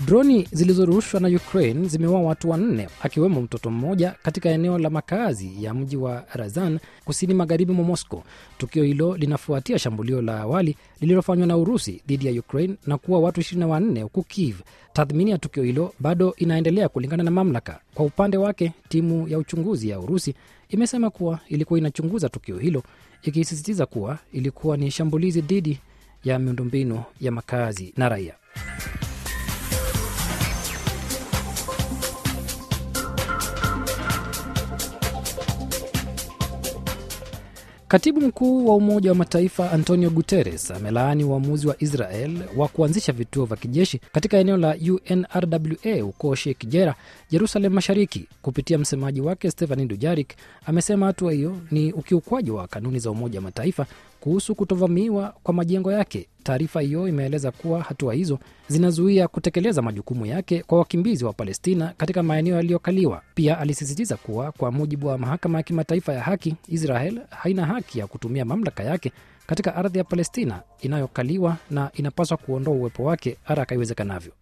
Droni zilizorushwa na Ukraine zimeua watu wanne akiwemo mtoto mmoja katika eneo la makazi ya mji wa Razan kusini magharibi mwa Moscow. Tukio hilo linafuatia shambulio la awali lililofanywa na Urusi dhidi ya Ukraine na kuwa watu 24 huku Kiev. Tathmini ya tukio hilo bado inaendelea kulingana na mamlaka. Kwa upande wake, timu ya uchunguzi ya Urusi imesema kuwa ilikuwa inachunguza tukio hilo, ikisisitiza kuwa ilikuwa ni shambulizi dhidi ya miundombinu ya makazi na raia. Katibu mkuu wa Umoja wa Mataifa Antonio Guterres amelaani uamuzi wa Israel wa kuanzisha vituo vya kijeshi katika eneo la UNRWA huko Sheikh Jarrah, Jerusalem Mashariki. Kupitia msemaji wake Stephane Dujarric amesema hatua hiyo ni ukiukwaji wa kanuni za Umoja wa Mataifa kuhusu kutovamiwa kwa majengo yake. Taarifa hiyo imeeleza kuwa hatua hizo zinazuia kutekeleza majukumu yake kwa wakimbizi wa Palestina katika maeneo yaliyokaliwa. Pia alisisitiza kuwa kwa mujibu wa mahakama ya kimataifa ya haki, Israel haina haki ya kutumia mamlaka yake katika ardhi ya Palestina inayokaliwa na inapaswa kuondoa uwepo wake haraka iwezekanavyo.